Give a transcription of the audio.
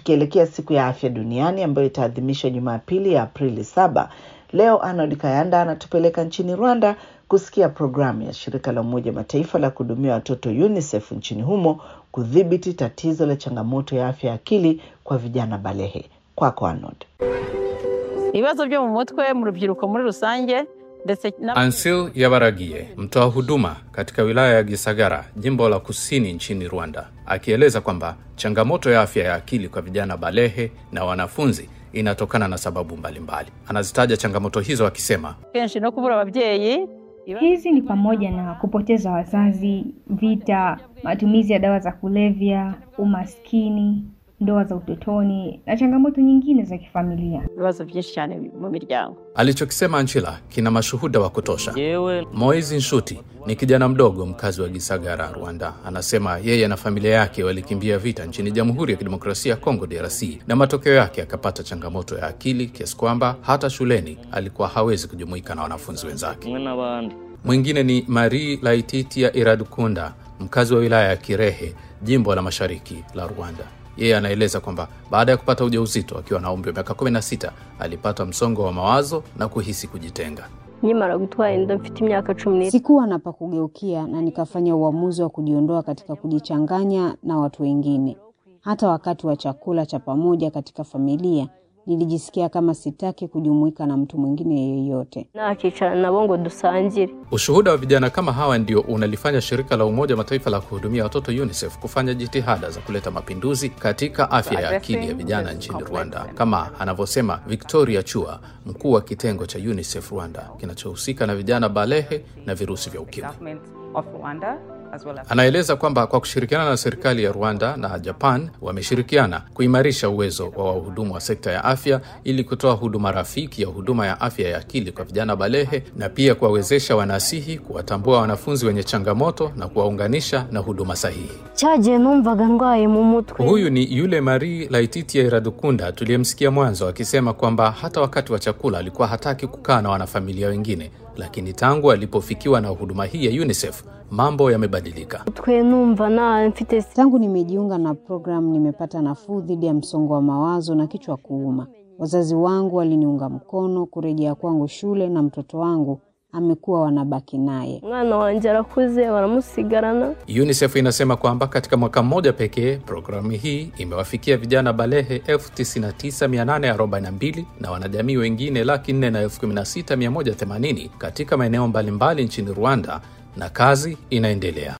tukielekea siku ya afya duniani ambayo itaadhimishwa Jumapili ya Aprili saba, leo Arnold Kayanda anatupeleka nchini Rwanda kusikia programu ya shirika la Umoja Mataifa la kuhudumia watoto UNICEF nchini humo kudhibiti tatizo la changamoto ya afya ya akili kwa vijana balehe. Kwako Arnold. ibibazo byo mu mutwe mu rubyiruko muri rusange ndetse na Ansil Yabaragie, mtoa huduma katika wilaya ya Gisagara, jimbo la kusini nchini Rwanda, akieleza kwamba changamoto ya afya ya akili kwa vijana balehe na wanafunzi inatokana na sababu mbalimbali. Anazitaja changamoto hizo akisema, kenshi no kubura ababyeyi Hizi ni pamoja na kupoteza wazazi, vita, matumizi ya dawa za kulevya, umaskini, ndoa za utotoni na changamoto nyingine za kifamilia. ibibazo byinshi cyane mu miryango alichokisema Anchila kina mashuhuda wa kutosha. yewe Moizi Nshuti ni kijana mdogo mkazi wa Gisagara, Rwanda. Anasema yeye na familia yake walikimbia vita nchini Jamhuri ya Kidemokrasia ya Kongo, DRC, na matokeo yake akapata changamoto ya akili kiasi kwamba hata shuleni alikuwa hawezi kujumuika na wanafunzi wenzake. kumwe n'abandi Mwingine ni Marie Laititia Iradukunda, mkazi wa wilaya ya Kirehe, jimbo la mashariki la Rwanda. Yeye anaeleza kwamba baada ya kupata ujauzito akiwa na umri wa miaka 16 alipata msongo wa mawazo na kuhisi kujitenga. nkimara gutwara inda mfite imyaka cumi n'itanu Sikuwa na pa kugeukia na nikafanya uamuzi wa kujiondoa katika kujichanganya na watu wengine. Hata wakati wa chakula cha pamoja katika familia, nilijisikia kama sitaki kujumuika na mtu mwingine yeyote. nakicarana nabo ngo dusangire Ushuhuda wa vijana kama hawa ndio unalifanya shirika la Umoja wa Mataifa la kuhudumia watoto UNICEF kufanya jitihada za kuleta mapinduzi katika afya ya akili ya vijana nchini Rwanda, kama anavyosema Victoria Chua, mkuu wa kitengo cha UNICEF Rwanda kinachohusika na vijana balehe na virusi vya ukimwi. government of Rwanda as well as Anaeleza kwamba kwa kushirikiana na serikali ya Rwanda na Japan wameshirikiana kuimarisha uwezo wa wahudumu wa sekta ya afya ili kutoa huduma rafiki ya huduma ya afya ya akili kwa vijana balehe na pia kuwawezesha wanasihi kuwatambua wanafunzi wenye changamoto na kuwaunganisha na huduma sahihi. cyagiye numvaga ndwaye mu mutwe Huyu ni yule Marie Laititia Iradukunda tuliyemsikia mwanzo akisema kwamba hata wakati wa chakula alikuwa hataki kukaa na wanafamilia wengine, lakini tangu alipofikiwa na huduma hii ya UNICEF mambo yamebadilika. mutwe numva na mfite Tangu nimejiunga na programu, nimepata nafuu dhidi ya msongo wa mawazo na kichwa kuuma. Wazazi wangu waliniunga mkono kurejea kwangu shule na mtoto wangu amekuwa wanabaki naye. umwana wanjye arakuze baramusigarana UNICEF inasema kwamba katika mwaka mmoja pekee programu hii imewafikia vijana balehe 99842 na wanajamii wengine laki nne na elfu kumi na sita mia moja themanini katika maeneo mbalimbali nchini Rwanda na kazi inaendelea.